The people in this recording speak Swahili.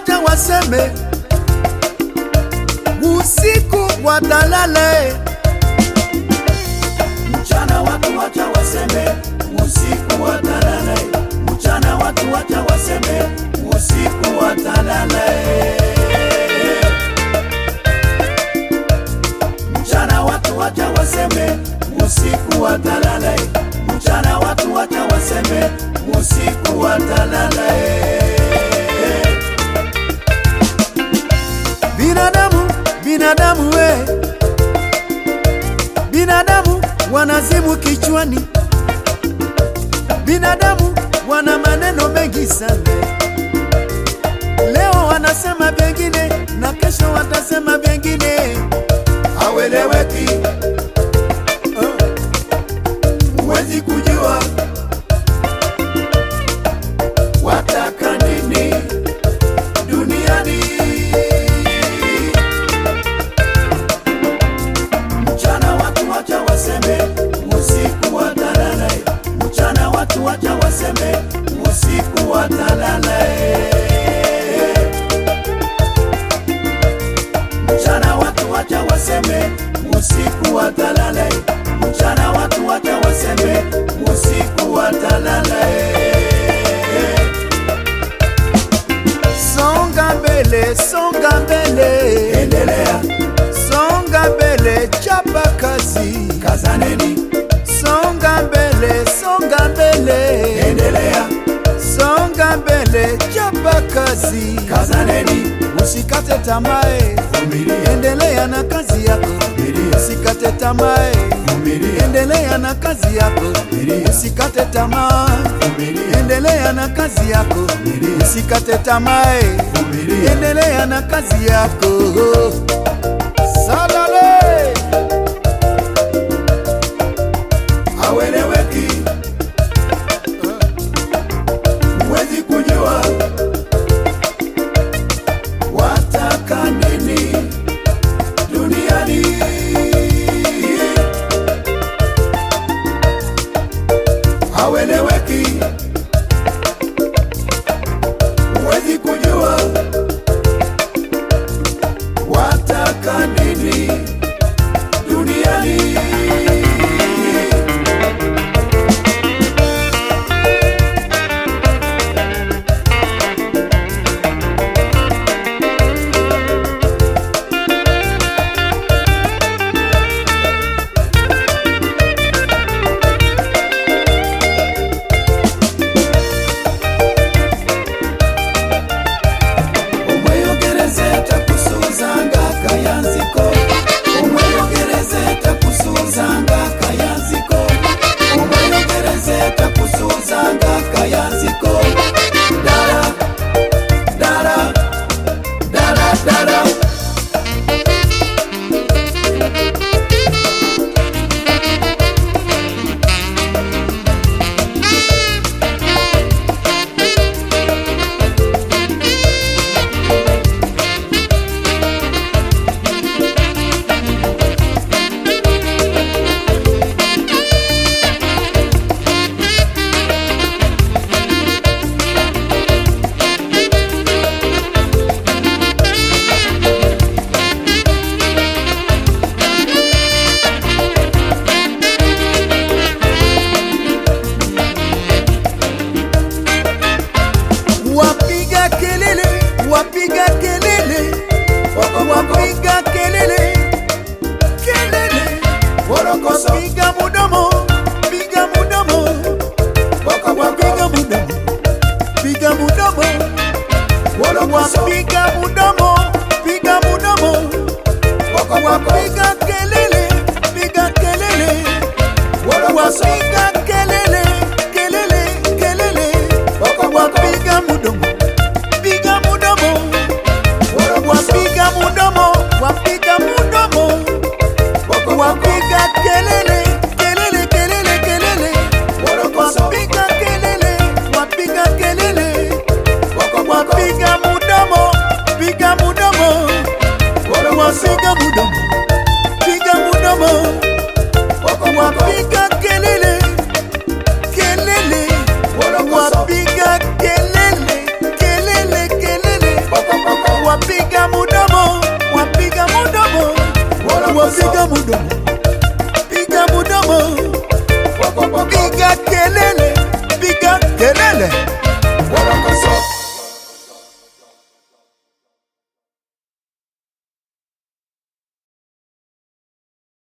wacha waseme, usiku watalale. Mchana watu wacha waseme, usiku watalala. Mchana watu wacha waseme, usiku watalala. Mchana watu wacha waseme, usiku watalala. Mchana watu wacha waseme, usiku watalala. Binadamu, binadamu we, binadamu wanazimu kichwani, binadamu wana maneno mengi sana. Leo wanasema vyengine na kesho watasema vyengine, haweleweki, huwezi kujua wataka nini duniani. Mchana watu wacha waseme, usiku watalala. Mchana watu wacha waseme, usiku watalala. Mchana watu wacha waseme, usiku watalala. Mchana watu wacha waseme, usiku watalala. songa mbele, songa mbele, Endelea, songa mbele, chapa kazi, kazaneni, songa mbele, songa mbele, endelea, songa mbele, chapa kazi, kazaneni, usikate tamaa, vumilia, endelea na kazi yako, vumilia, usikate tamaa, vumilia, endelea na kazi yako, Vumilia. usikate tamaa, vumilia, endelea na kazi yako, Vumilia. usikate tamaa, vumilia. endelea na kazi yako. Salale. haweleweki, huwezi kujua wataka nini duniani. Haweleweki, huwezi kujua wataka nini duniani. umweyogerezeta kusuzanga kayanziko umweyogerezeta kusuzanga kayanziko umweyogerezeta kusuzanga kayanziko dara dara dara dara wapiga kelele, wapiga kelele, wapiga kelele, kelele, Borokoso. wapiga mudomo, piga mudomo, Boko, boko. wapiga mudomo, piga mudomo, Borokoso. wapiga mudomo, piga mudomo, Boko, boko. wapiga kelele, piga kelele, Borokoso. wapiga kelele, kelele, kelele, Boko, boko. wapiga mudomo, piga mudomo, wapiga mudomo, wapiga mudomo, Boko, boko. wapiga kelele, kelele, kelele, kelele, Borokoso. wapiga kelele, wapiga kelele, Boko, boko. wapiga mudomo, piga mudomo, Borokoso. wapiga mudomo, piga mudomo, Boko, boko. wapiga kelele, kelele, Borokoso. wapiga kelele, kelele, kelele, Boko, boko. wapiga mudomo